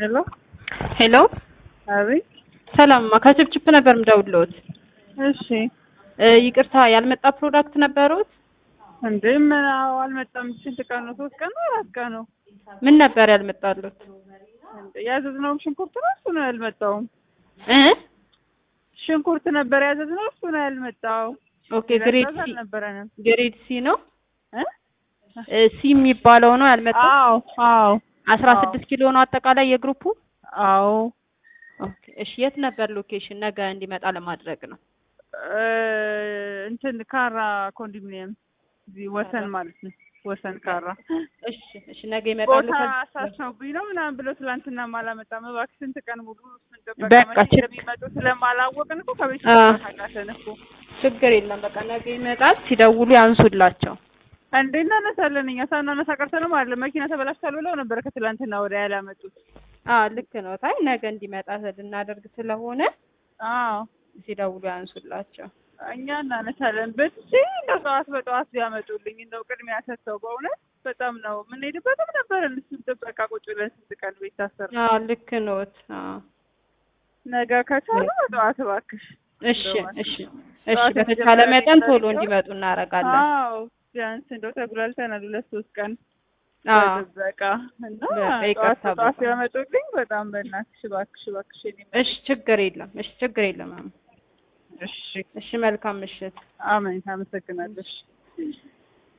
ሄሎ ሄሎ አቤት። ሰላም ከችፕችፕ ነበር ምደውልዎት። እሺ እ ይቅርታ ያልመጣ ፕሮዳክት ነበሩት? እንዴ ምን አዎ፣ አልመጣም። ስንት ቀን ነው? ሶስት ቀን ነው? አራት ቀን ነው? ምን ነበር ያልመጣሉት? እንዴ ያዘዝነው ሽንኩርት ነው፣ እሱ ነው ያልመጣውም። እ ሽንኩርት ነበር ያዘዝነው፣ እሱ ነው ያልመጣው። ኦኬ ግሬድ ትእዛዝ ሲ አልነበረንም ግሬድ ሲ ነው እ እ ሲ የሚባለው ነው ያልመጣው። አዎ አዎ አስራ ስድስት ኪሎ ነው አጠቃላይ የግሩፑ። አዎ ኦኬ እሺ፣ የት ነበር ሎኬሽን? ነገ እንዲመጣ ለማድረግ ነው። እ እንትን ካራ ኮንዶሚኒየም እዚህ ወሰን ማለት ነው። ወሰን ካራ እሺ እሺ፣ ነገ ይመጣሉ። ቦታ ከ- አሳስነውብኝ ነው ምናምን ብሎ ትላንትና አላመጣም። እባክህ ስንት ቀን ሙሉ እሱን ጠበቃ በቃ መቼ ችግ- እንደሚመጡ ስለማላወቅን እኮ ከቤት አ። ታቃተን እኮ ችግር የለም። በቃ ነገ ይመጣል። ሲደውሉ ያንሱላቸው። እንዴ እናነሳለን። እኛ ሳናነሳ ቀርተንም አለ መኪና ተበላሽቷል ብለው ነበረ ከትላንትና ወዲያ ያላመጡት። አ ልክ ነው። ታይ ነገ እንዲመጣ ልናደርግ ስለሆነ አዎ ሲደውሉ ያንሱላቸው። እኛ እናነሳለን። በዚህ እንደው ጠዋት በጠዋት ቢያመጡልኝ እንደው ቅድሚያ ሰጥተው በእውነት በጣም ነው የምንሄድበትም ነበር። እሱን ጥበቃ ቁጭ ብለን ስንት ቀን ቤት ታሰር አ ልክ ነዎት። አ ነገ ከቻሉ በጠዋት እባክሽ። እሺ እሺ እሺ፣ በተቻለ መጠን ቶሎ እንዲመጡ እናደርጋለን። አዎ ቢያንስ እንደው ተጉላልተናል ሁለት ሶስት ቀን አ በጥበቃ እና በቃ ጠዋት ይቅርታ በጠዋት በጣም። ቢያመጡልኝ በጣም በእናትሽ እባክሽ እባክሽ የኔ እሺ፣ ችግር የለም። እሺ፣ ችግር የለም። ማም። እሺ እሺ፣ መልካም ምሽት። አሜን። አመሰግናለሽ።